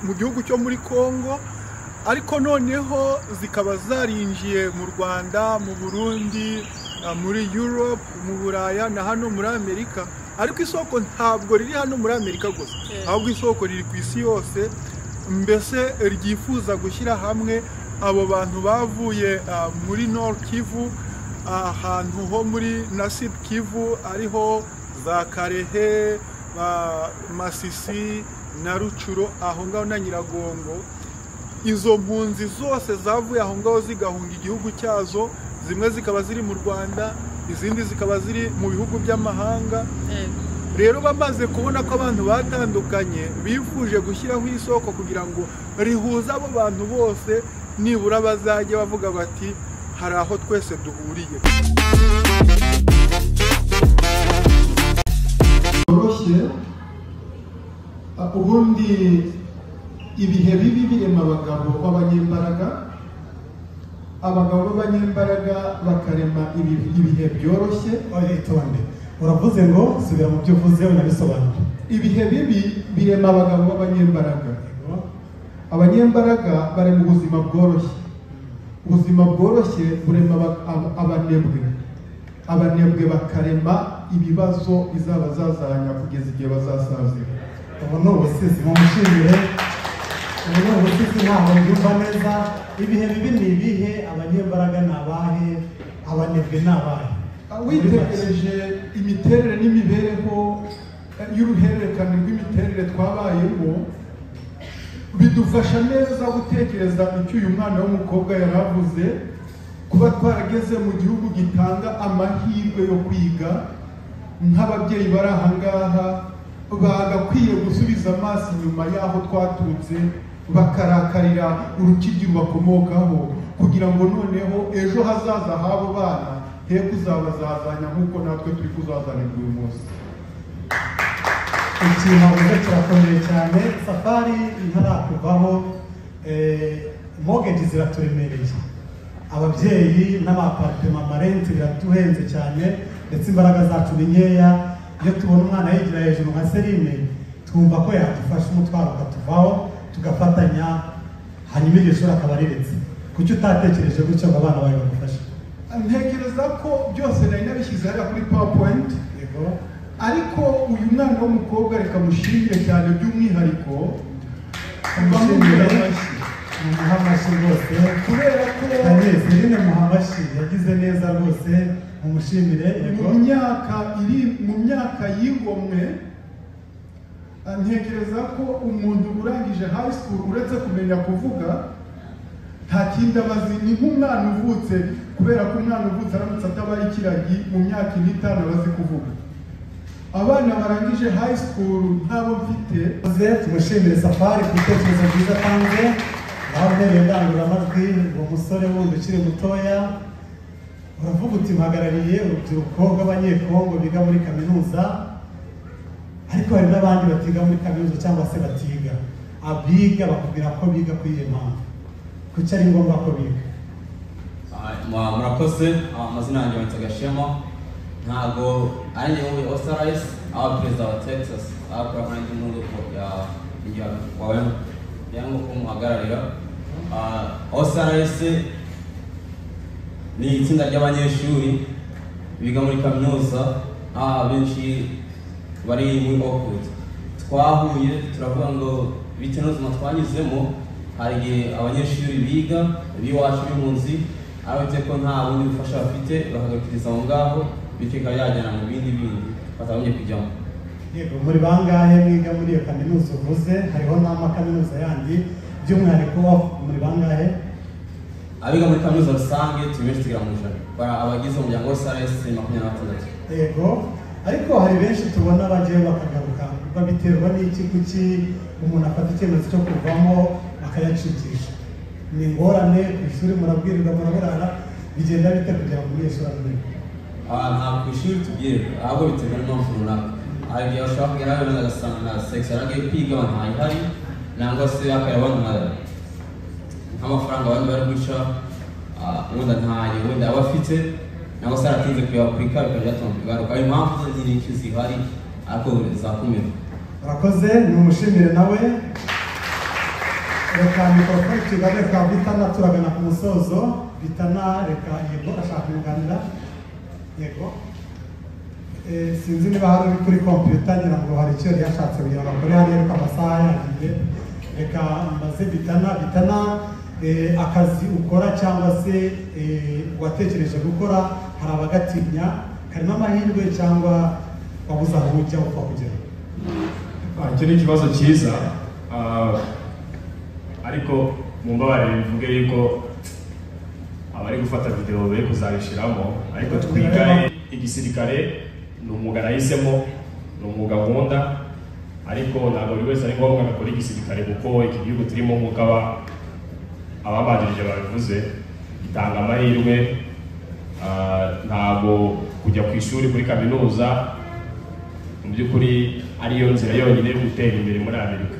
mu gihugu cyo muri congo ariko noneho zikaba zarinjiye mu rwanda mu burundi muri europe mu buraya na hano muri amerika ariko isoko ntabwo riri hano muri amerika gusa ahubwo isoko riri ku isi yose mbese ryifuza gushyira hamwe abo bantu bavuye muri nord kivu ahantu ho muri nasid kivu ariho za karehe masisi na rucuro aho ngaho na nyiragongo izo mpunzi zose zavuye aho ngaho zigahunga igihugu cyazo zimwe zikaba ziri mu rwanda izindi zikaba ziri mu bihugu by'amahanga rero bamaze kubona ko abantu batandukanye bifuje gushyiraho isoko kugira ngo rihuze abo bantu bose nibura bazajya bavuga bati hari aho twese duhuriye byoroshye ubundi ibihe bibi birema abagabo b'abanyembaraga abagabo b'abanyembaraga bakarema ibihe byoroshye itonde uravuze ngo subira mu byo uvuze unabisobanure ibihe bibi birema abagabo b'abanyembaraga abanyembaraga bari mu buzima bworoshye ubuzima bworoshye burema abanebwe abanebwe bakarema ibibazo bizaba zazanya kugeza igihe bazasazira ubu ni ubusizi mumushimire ubu ni ubusizi ntabwo mbyumva neza ibihe bibi ni ibihe abanyembaraga ni abahe abanebwe ni abahe witegereje imiterere n'imibereho y'uruhererekane rw'imiterere twabayemo bidufasha neza gutekereza icyo uyu mwana w'umukobwa yari avuze kuba twarageze mu gihugu gitanga amahirwe yo kwiga nk'ababyeyi bari aha ngaha bagakwiye gusubiza amaso inyuma y'aho twaturutse bakarakarira urukigi rubakomokaho kugira ngo noneho ejo hazaza h'abo bana he kuzabazazanya nk'uko natwe turi kuzazanirwa uyu munsi iki ntabwo kirakomeye cyane safari ntarakuvaho mogeji ziraturemereye ababyeyi n'amaparitema amarenti biratuhenze cyane ndetse imbaraga zacu ni nkeya iyo tubona umwana yigira hejuru nka serine twumva ko yadufasha umutwaro ukatuvaho tugafatanya hanyuma iryo shuri akaba ariretse kuki utatekereje gutyo ngo abana bawe bagufashe ntekereza ko byose nari nabishyize hariya kuri pawapuwenti ariko uyu mwana w'umukobwa reka mushimire cyane by'umwihariko bamushimire muha amashyi rwose kubera ko serine muha amashyi yagize neza rwose mumushimire mu myaka iri mu myaka y'ingomwe ntekereza ko umuntu urangije high school uretse kumenya kuvuga nta kindi abazi ni nk'umwana uvutse kubera ko umwana uvutse aramutse atabaye ikiragi mu myaka ine itanu abazi kuvuga abana barangije high school ntabo mfite tumushimire safari ku bitekerezo byiza atanze aho ntereye indangururamajwi uwo musore wundi ukiri mutoya uravuga uti mpagarariye urubyiruko rw'abanyekongo biga muri kaminuza ariko hari n'abandi batiga muri kaminuza cyangwa se batiga abiga bakubwira ko biga kuri iyo mpamvu kuki ari ngombwa ko biga murakoze amazina yanjye bita gashema ntabwo ari njye wuye osarayisi aba perezida wa texas aba perezida w'igihugu wawe cyangwa nko kumuhagararira osarayisi ni itsinda ry'abanyeshuri biga muri kaminuza abenshi bari muri okudu twahuye turavuga ngo bitewe n'ubuzima twanyuzemo hari igihe abanyeshuri biga b'iwacu b'impunzi arabitse ko nta bundi bufasha bafite bakagarukiriza aho ngaho bityo ikaba yajyana mu bindi bindi batabonye kujyamo yego muri bangahe mwiga muri iyo kaminuza uvuze hariho n'amakaminuza yandi by'umwihariko muri bangahe abiga muri kaminuza rusange turi benshi tugera mu ijana abagize umuryango wose ari esi makumyabiri na batandatu yego ariko hari benshi tubona bajyayo bakagaruka babiterwa n'iki kuki umuntu afata icyemezo cyo kuvamo bakayacicisha ni ingorane ku ishuri murabwirirwa muraburara bigenda bite kugira ngo umunyeshuri amenye ntabwo ku ishuri tubwirwa ahubwo biterwa n'impamvu runaka hari igihe bashobora kugera aho benda agasanga sekisi yaragiye kwiga abantu bayihari nangwa se akareba abantu nk'amafaranga abandi bari guca wenda ntayo wenda aba afite nangwa se aratinze kuyakwika bikaba byatuma kugaruka hari impamvu zindi nyinshi zihari ariko zakumirwa urakoze ni umushimire nawe bakambika bakora ikiganiro ka bitana turagana ku musozo bitana reka yego ashaka kunganira yego Eh, sinzi niba hari uri kuri kompiyuta ngira ngo hari icyo yari yashatse kugira ngo akore hariya ariko amasaha yagiye reka mbaze bitana bitana eh, akazi ukora cyangwa se eh, watekereje gukora hari abagatinya karimo amahirwe cyangwa wabuze aho ujya upfa kugera Ah, icyo ni ikibazo cyiza Ah, ariko mumbabarire bivuge yuko abari gufata videwo bari kuzayishyiramo ariko twiga igisirikare ni umwuga nahisemo ni umwuga nkunda ariko ntabwo buri wese ari ngombwa ngo akore igisirikare kuko iki gihugu turimo nk'uko aba- ababanjirije babivuze gitanga amahirwe Ah, ntabwo kujya ku ishuri muri kaminuza mu by'ukuri ariyo nzira yonyine yo gutera imbere muri amerika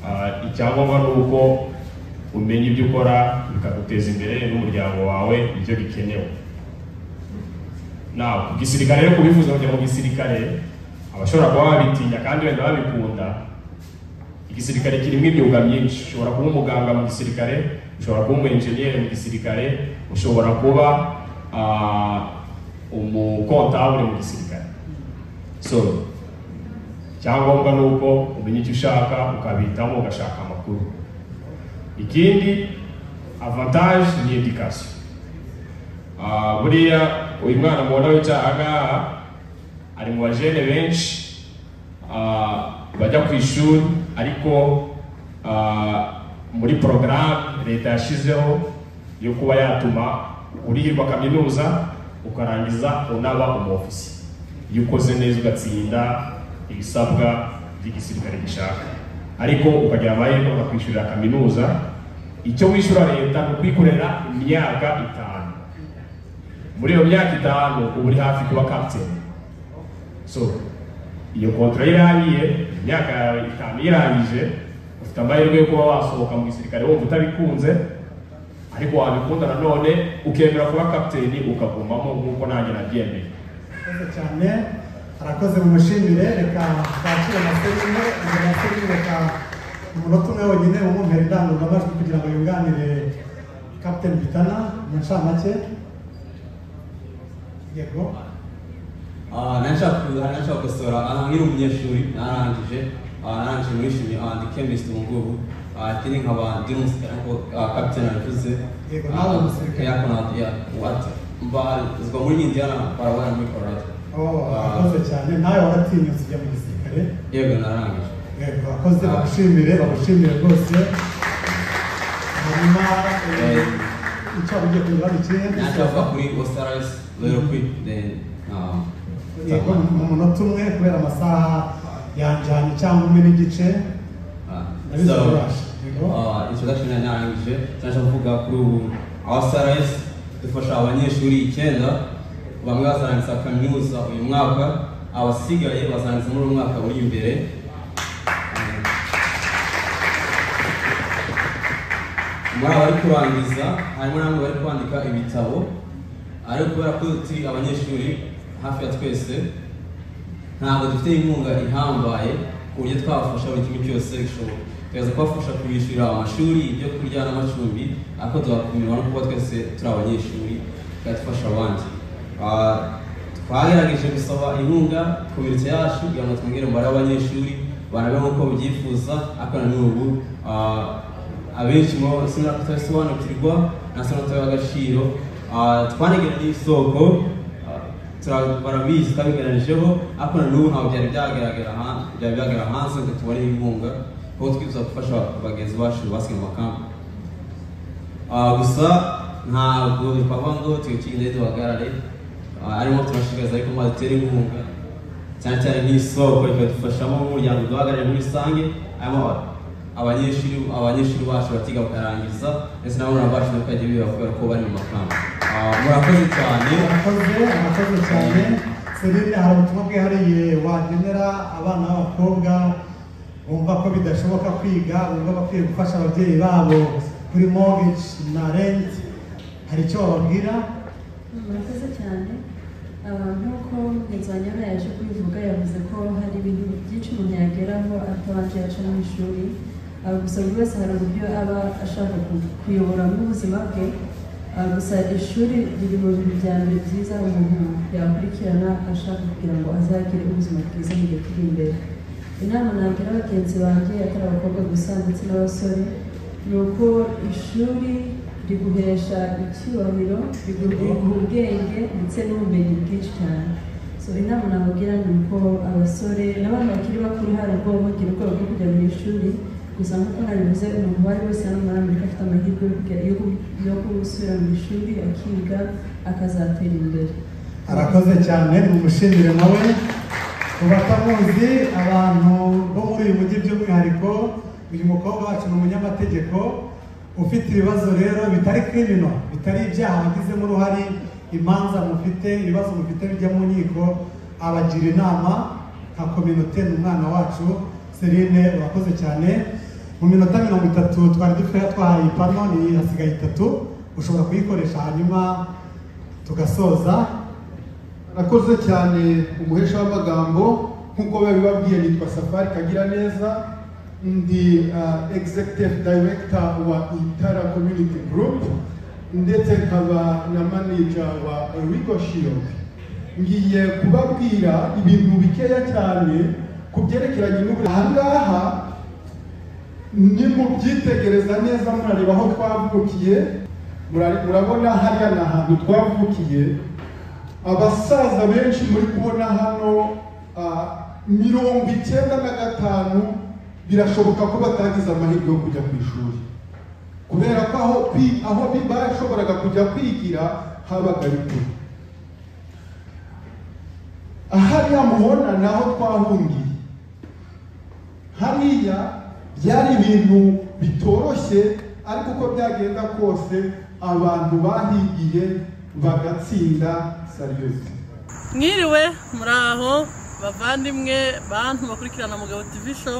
Ah, icyangombwa ni uko umenya ibyo ukora bikaguteza imbere n'umuryango wawe nicyo gikenewe nawe ku gisirikare rero kubifuza kujya mu gisirikare abashobora kuba babitinya kandi wenda babikunda igisirikare kirimo imyuga myinshi ushobora kuba umuganga mu gisirikare ushobora kuba umu engineer mu gisirikare ushobora kuba ah, umukontabule mu gisirikare so icyangombwa ni uko umenya icyo ushaka ukabitamo ugashaka amakuru ikindi avantage ni edikasiyo Ah, buriya uyu mwana mubona wicaye aha ngaha ari mu bajene benshi ah, bajya ku ishuri ariko ah, muri porogaramu leta yashyizeho yo kuba yatuma urihirwa kaminuza ukarangiza unaba umufisi iyo ukoze neza ugatsinda ibisabwa by'igisirikare gishaka ariko ukagira amahirwe bakakwishyurira kaminuza icyo wishyura leta ni ukwikorera imyaka itanu muri iyo myaka itanu uba uri hafi kuba kapiteni so iyo kontra irangiye imyaka yawe itanu irangije ufite amahirwe yo kuba wasohoka mu gisirikare wumva utabikunze ariko wabikunda nanone ukemera kuba kapiteni ukagumamo nk'uko nanjye nabyemeye Murakoze cyane arakoze mu mushimire reka twakire amasegonde izo masegonde reka umunota umwe wonyine umwumvira indangururamajwi kugira ngo yunganire kapiteni bitana mu ncamake yego Ah, nanshaka nanshaka gukosora aha nkiri umunyeshuri narangije ah, narangije muri shimi ah, ndi chemist mu ngubu Ah, iki ni nkaba ndi umusirikare nk'uko ah, captain abivuze Yego, Ah, nawe umusirikare. yako na- ya what mbarizwa muri indiana barabona muri colorado Oh, arakoze cyane nawe waratinyutse ujya mu gisirikare yego narangije yego abakozi bagushimire bagushimire rwose hanyuma eh, icyo waba ugiye kunyura ni ikihe nanshaka kuri osterayis rero kwi then ah, yego mu munota umwe kubera amasaha yanjyanye cyangwa umwe n'igice Ah, Nabizi so ububasha. Yego. Ah, introduction ya narangije cyangwa kuvuga kuri ubu abasaraes dufasha abanyeshuri icyenda bamwe bazarangiza kaminuza uyu mwaka abasigaye bazarangiza muri uyu mwaka uri imbere Eh, muri aba bari kurangiza harimo n'abandi bari kwandika ibitabo ariko kubera ko turi abanyeshuri hafi ya twese ntabwo dufite inkunga ihambaye ku buryo twabafasha buri kimwe cyose gishoboka tukaza kubafasha kubishyurira amashuri ibyo kurya n'amacumbi ariko tubakumirwa no kuba twese turi abanyeshuri tukadufasha abandi Ah, twagerageje gusaba inkunga ku miretse yacu kugira ngo twongere umubare w'abanyeshuri barabe nk'uko babyifuza ariko na n'ubu ah, abenshi mu sinna kutabisobanukirwa na sinna kutabiha agaciro Ah, twanegera n'isoko ah, tura- barabizi twabigaranyijeho ariko na n'ubu ntabwo byari byagaragara ha- byari byagaragara hanze ngo tubone inkunga kuko twifuza gufasha bagenzi bacu basuye mu makambi Ah, gusa ntabwo bipava ngo tuyikinde duhagarare Ah, arimo turashikariza ariko maze dutere inkunga cyane cyane nk'isoko ikadufashamo nk'umuryango duhagarare muri rusange harimo aba- abanyeshuri abanyeshuri bacu batiga bakarangiza ndetse n'abana bacu bakajya biba kubera ko bari mu makambi Ah, murakoze cyane murakoze murakoze cyane serine hari ubutumwa bwihariye wagenera abana b'abakobwa bumva ko bidashoboka kwiga bumva bakwiye gufasha ababyeyi babo kuri mortgage na rent hari icyo wababwira murakoze cyane Ah, nk'uko mugenzi wanjye hano yaje kubivuga yavuze ko hari ibintu byinshi umuntu yageraho atabanje yaca mu ishuri Ah, gusa buri wese hari uburyo aba ashaka ku- kuyoboramo ubuzima bwe Ah, gusa ishuri riri mu bintu bya mbere byiza umuntu yakurikirana ashaka kugira ngo azagire ubuzima bwiza mu gihe kiri imbere inama nagira bagenzi banjye atari abakobwa gusa ndetse n'abasore ni uko ishuri riguhesha icyubahiro rigu- riguha ubwenge ndetse n'ubumenyi bwinshi cyane so inama nabagira ni uko abasore n'abana bakiri bakuru hari ubwo bagira ubwoba bwo kujya mu ishuri gusa nk'uko nabivuze umuntu uwo ari wese hano muri amerika afite amahirwe yo kujya- yo gu- yo gusubira mu ishuri akiga akazatera imbere arakoze cyane tumushimire nawe ku batamuzi abantu bo muri uyu mujyi by'umwihariko uyu mukobwa wacu ni umunyamategeko ufite ibibazo rero bitari krimino bitari ibyaha wagizemo uruhare imanza mufite ibibazo mufite bijya mu nkiko abagira inama nka kominote ni umwana wacu Serine urakoze cyane mu minota mirongo itatu twari dufite twahaye ipano ni hasigaye itatu ushobora kuyikoresha hanyuma tugasoza arakoze cyane umuhesha w'amagambo nk'uko babibabwiye nitwa safari kagira neza ndi uh, executive director wa itara community group ndetse nkaba na manager wa Rigo Shield ngiye kubabwira ibintu bikeya cyane ku byerekeranye n'ubu ahangaha nimubyitegereza neza murareba aho twavukiye murare- murabona hariya ni ahantu twavukiye abasaza benshi muri kubona hano ah, mirongo icyenda na gatanu birashoboka ko batagize amahirwe yo kujya ku ishuri kubera ko aho kwi- aho bi- bashoboraga kujya kwigira habaga ari kure hariya mubona ni aho twahungiye hariya byari ibintu bitoroshye ariko uko byagenda kose abantu bahigiye bagatsinda sariyusi mwiriwe muraho bavandimwe bantu bakurikirana mugabo tv show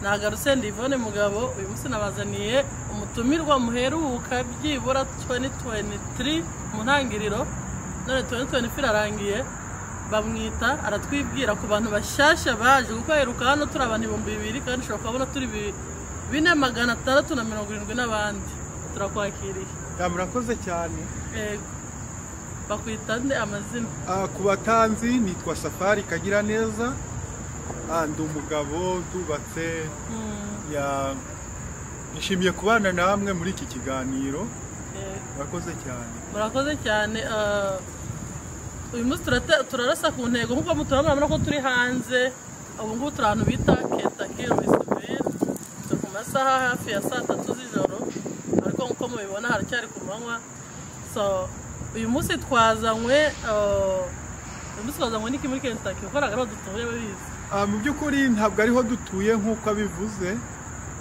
nagarutse ndi Yvonne mugabo uyu munsi nabazaniye umutumirwa muheruka byibura 2023 mu ntangiriro none 2024 irarangiye bamwita aratwibwira ku bantu bashyashya baje kuko aheruka hano turi abantu ibihumbi bibiri kandi ushobora kubona turi bi- bine magana atandatu na mirongo irindwi n'abandi turakwakiriye Ya, murakoze cyane Yego. bakwita nde amazina Ah, ku batanzi nitwa safari kagira neza Ah, ndi umugabo tubatse Hmm, ya nishimiye kubana namwe muri iki kiganiro yego. murakoze cyane murakoze cyane ah, uyu munsi turate- turarasa ku ntego nk'uko muturabona murabona ko turi hanze ubu ngubu turi ahantu bita ketaki risiveri turi ku masaha hafi ya saa tatu z'ijoro ariko nk'uko mubibona haracyari ku manywa so uyu munsi twazanywe ah, uyu munsi twazanywe n'iki muri ketaki kuko ntabwo ariho dutuye babizi Ah, mu by'ukuri ntabwo ariho dutuye nk'uko abivuze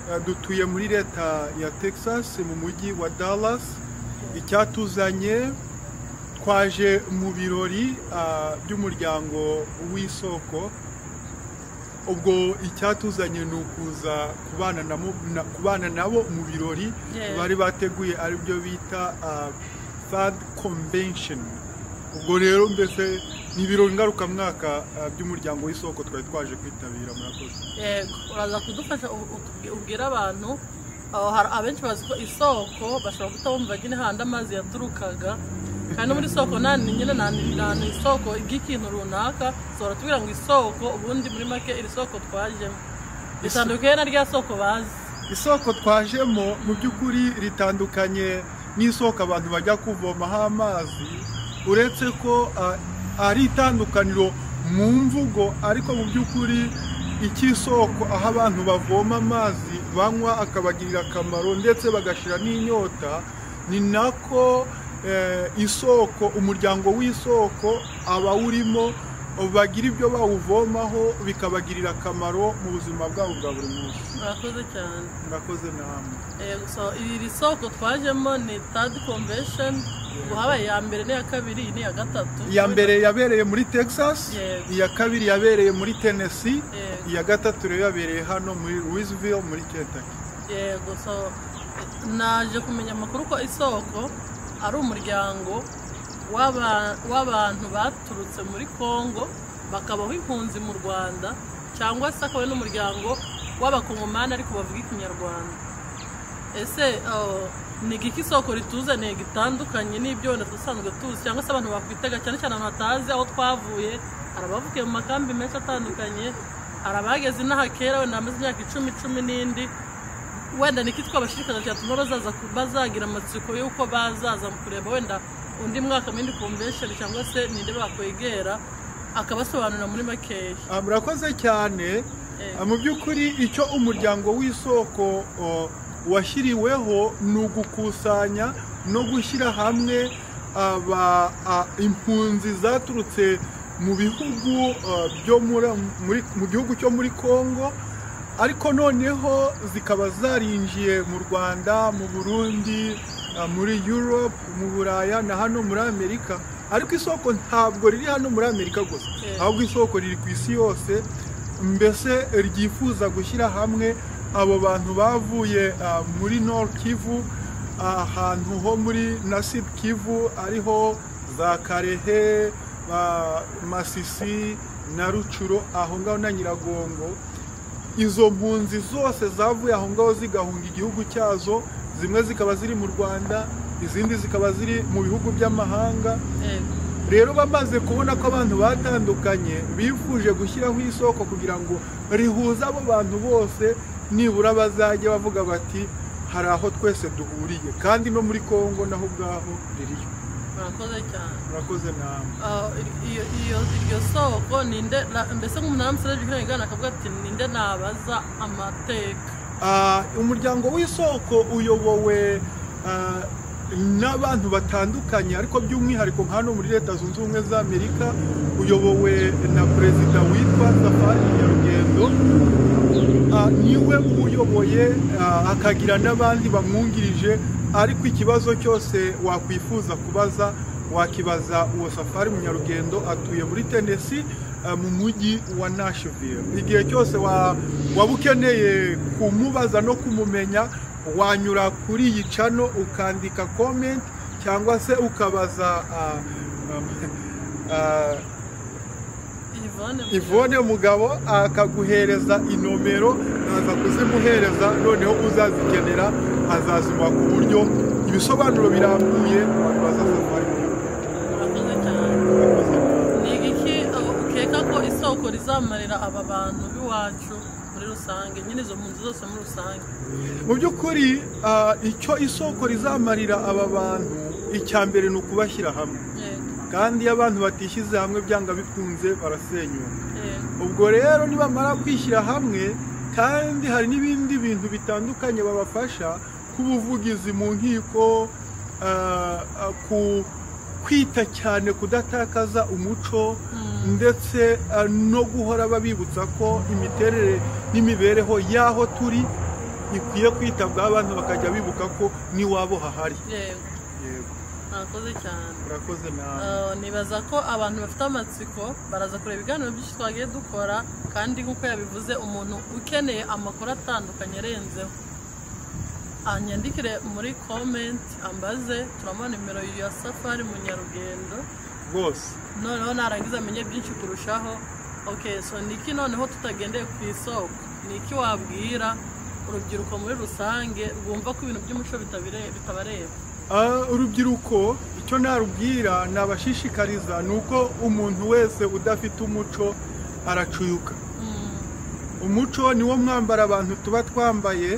Ah, dutuye muri leta ya texas mu mujyi wa dallas icyatuzanye twaje mu birori ah, by'umuryango w'isoko ubwo icyatuzanye ni ukuza kubana na mu- na- kubana nabo mu birori Yeah. bari bateguye aribyo bita ah, third convention ubwo rero mbese ni ibirori ngarukamwaka ah, by'umuryango w'isoko twari twaje kwitabira murakoze yego uraza kudufasha u- utubwi- ubwire abantu aho hari abenshi bazi ko isoko bashobora kutabumva nyine handi amazi yaturukaga kandi muri isoko nta ni nyine nta ni- nta ni isoko ry'ikintu runaka ushobora tubwira ngo isoko ubundi muri make iri soko twajemo bitandukanye na rya soko bazi isoko twajemo mu by'ukuri ritandukanye n'isoko abantu bajya kuvomaho amazi uretse ko ah, ari itandukaniro mu mvugo ariko mu by'ukuri icy'isoko aho abantu bavoma amazi banywa akabagirira akamaro ndetse bagashira n'inyota ni nako eh, isoko umuryango w'isoko abawurimo bagira ibyo bawuvomaho bikabagirira akamaro mu buzima bwabo bwa buri munsi murakoze cyane murakoze namwe Yego, so iri soko twajemo ni tadi konvesheni habaye iya mbere n'iya kabiri iyi ni iya gatatu iya mbere yabereye muri texas Yego. iya kabiri yabereye muri tennessee Yego. iya gatatu rero yabereye hano muri louisville muri kentucky yego so naje kumenya amakuru ko isoko ari umuryango w'aba- w'abantu baturutse muri congo bakabaho impunzi mu rwanda cyangwa se akaba ari n'umuryango w'abakongomani ariko bavuga ikinyarwanda ese ah, ni igiki isoko rituzaniye gitandukanye n'ibyo wenda dusanzwe tuzi cyangwa se abantu bakwitega cyane cyane ahantu hatazi aho twavuye hari abavukiye mu makambi menshi atandukanye hari abageze inaha kera wenda bamaze imyaka icumi cumi n'indi wenda niki twabashishikariza cyatuma bazaza ku- bazagira amatsiko y'uko bazaza mu kureba wenda undi mwaka muri indi convention cyangwa se ninde bakwegera akabasobanurira muri makeya Ah, murakoze cyane Ah, mu by'ukuri icyo umuryango w'isoko oh, washyiriweho ni ugukusanya no gushyira hamwe aba ah, impunzi zaturutse mu bihugu ah, byo muri- muri- mu gihugu cyo muri congo ariko noneho zikaba zarinjiye mu rwanda mu burundi ah, muri europe mu buraya na hano muri amerika ariko isoko ntabwo riri hano muri amerika gusa Eh. ahubwo isoko riri ku isi yose mbese ryifuza gushyira hamwe abo bantu bavuye ah, muri Nord Kivu ahantu ho muri na Sud Kivu ariho za Karehe ba- Masisi na Rucuro aho ngaho na Nyiragongo izo mpunzi zose zavuye aho ngaho zigahunga igihugu cyazo zimwe zikaba ziri mu Rwanda izindi zikaba ziri mu bihugu by'amahanga yego rero bamaze kubona ko abantu batandukanye bifuje gushyiraho isoko kugira ngo rihuze abo bantu bose nibura bazajya bavuga bati hari aho twese duhuriye kandi no muri congo naho ubwaho ririyo murakoze cyane murakoze namwe Ah, iyo iyo iryo soko ninde na- mbese nk'umuntu aramusereje ihengana akavuga ati ninde nabaza amateka Ah, umuryango w'isoko uyobowe ah, n'abantu batandukanye ariko by'umwihariko nka hano muri leta zunze ubumwe za amerika uyobowe na perezida witwa safari nyarugendo Ah, niwe uyoboye ah, akagira n'abandi bamwungirije ariko ikibazo cyose wakwifuza kubaza wakibaza uwo safari munyarugendo atuye muri tenesi mu mujyi wa nashville igihe cyose wa- waba ukeneye kumubaza no kumumenya wanyura kuri iyi cano ukandika comment cyangwa se ukabaza ah, ah, ah, Yvonne ivone umugabo akaguhereza inomero aza kuzimuhereza noneho uzazikenera azazimuha ku buryo ibisobanuro birambuye wabibaza safari murakoze cyane ni igiki ah, ukeka ko isoko rizamarira aba bantu b'iwacu muri rusange nyine izo mpunzi zose muri rusange mu by'ukuri ah, icyo isoko rizamarira aba bantu icya mbere ni ukubashyira hamwe Yego, kandi iyo abantu batishyize hamwe byanga bikunze barasenyuka yego. ubwo rero nibamara kwishyira hamwe kandi hari n'ibindi bintu bitandukanye babafasha nk'ubuvugizi mu nkiko ah, ah, ku kwita cyane kudatakaza umuco ndetse ah, no guhora babibutsa ko imiterere n'imibereho y'aho turi ikwiye kwitabwaho abantu bakajya bibuka ko n'iwabo hahari yego yego murakoze cyane murakoze nawe Ah, nibaza ko abantu bafite amatsiko baraza kureba ibiganiro byinshi twagiye dukora kandi nk'uko yabivuze umuntu ukeneye amakuru atandukanye arenzeho anyandikire muri comment ambaze turabona nimero ya safari mu nyarugendo rwose noneho narangiza amenye byinshi kurushaho ok so niki noneho tutagendeye ku isoko niki wabwira urubyiruko muri rusange rwumva ko ibintu by'umuco bitabire- bitabareba Ah, urubyiruko icyo narubwira nabashishikariza ni uko umuntu wese udafite umuco aracuyuka umuco ni wo mwambara abantu tuba twambaye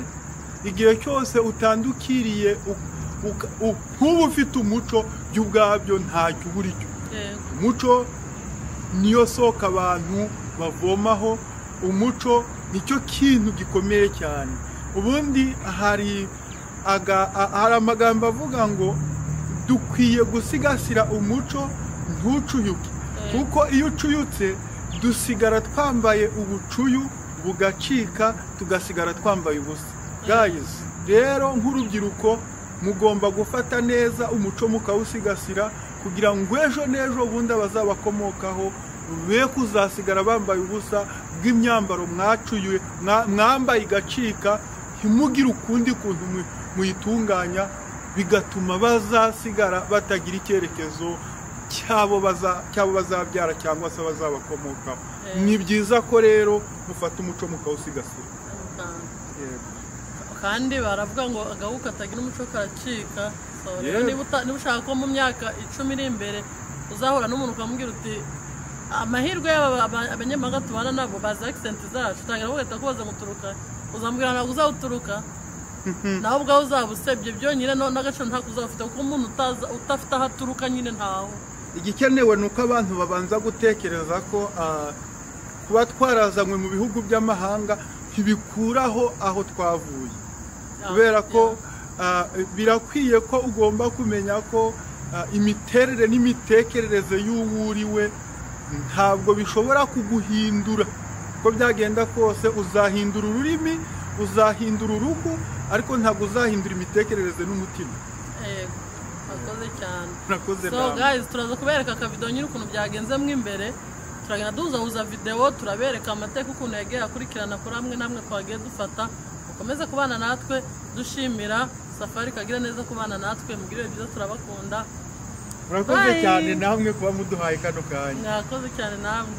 igihe cyose utandukiriye u- uka- u- nk'uba ufite umuco byo ubwabyo ntacyo uburi cyo Yego, umuco niyo soko abantu bavomaho umuco nicyo kintu gikomeye cyane ubundi hari aga- a- hari amagambo avuga ngo dukwiye gusigasira umuco ntucuyuke kuko iyo ucuyutse dusigara twambaye ubucuyu bugacika tugasigara twambaye ubusa guys rero nk'urubyiruko mugomba gufata neza umuco mukawusigasira kugira ngo ejo n'ejo bundi abazabakomokaho be kuzasigara bambaye ubusa bw'imyambaro mwacuyuye mwa- mwambaye igacika ntimugire ukundi kuntu mu- muyitunganya bigatuma bazasigara batagira icyerekezo cyabo baza- cyabo bazabyara cyangwa se bazabakomokaho ni byiza ko rero mufata umuco mukawusigasira yego, yego kandi baravuga ngo agahu katagira umuco karacika So, rero Yeah. niba uta- niba ushaka ko mu myaka icumi iri imbere uzahura n'umuntu ukamubwira uti amahirwe y'aba aba- abanyamahanga tubana nabo bazi akisenti zacu utangira bagahita kubaza guturuka uzambwira ntabwo uzawuturuka nawe ubwawe uzaba usebye byonyine no- n'agaciro ntako uzaba ufite kuko umuntu utaza- udafite aho aturuka nyine ntawe igikenewe ni uko abantu babanza gutekereza ko ah, kuba twarazanywe mu bihugu by'amahanga ntibikuraho aho twavuye kubera ko ah, birakwiye ko ugomba kumenya ko ah, imiterere n'imitekerereze y'uwo uriwe ntabwo bishobora kuguhindura uko byagenda kose uzahindura ururimi uzahindura uruhu ariko ntabwo uzahindura imitekerereze n'umutima Yego, murakoze cyane Murakoze so namwe. guys turaza kubereka akavido nyine ukuntu byagenzemo imbere turagenda duhuzahuza videwo turabereka amateka ukuntu yagiye akurikirana kuri amwe n'amwe twagiye dufata mukomeze kubana natwe dushimira safari kagira neza kubana natwe mugirire byiza turabakunda murakoze Bye. cyane namwe kuba muduhaye kano kanya mwakoze cyane namwe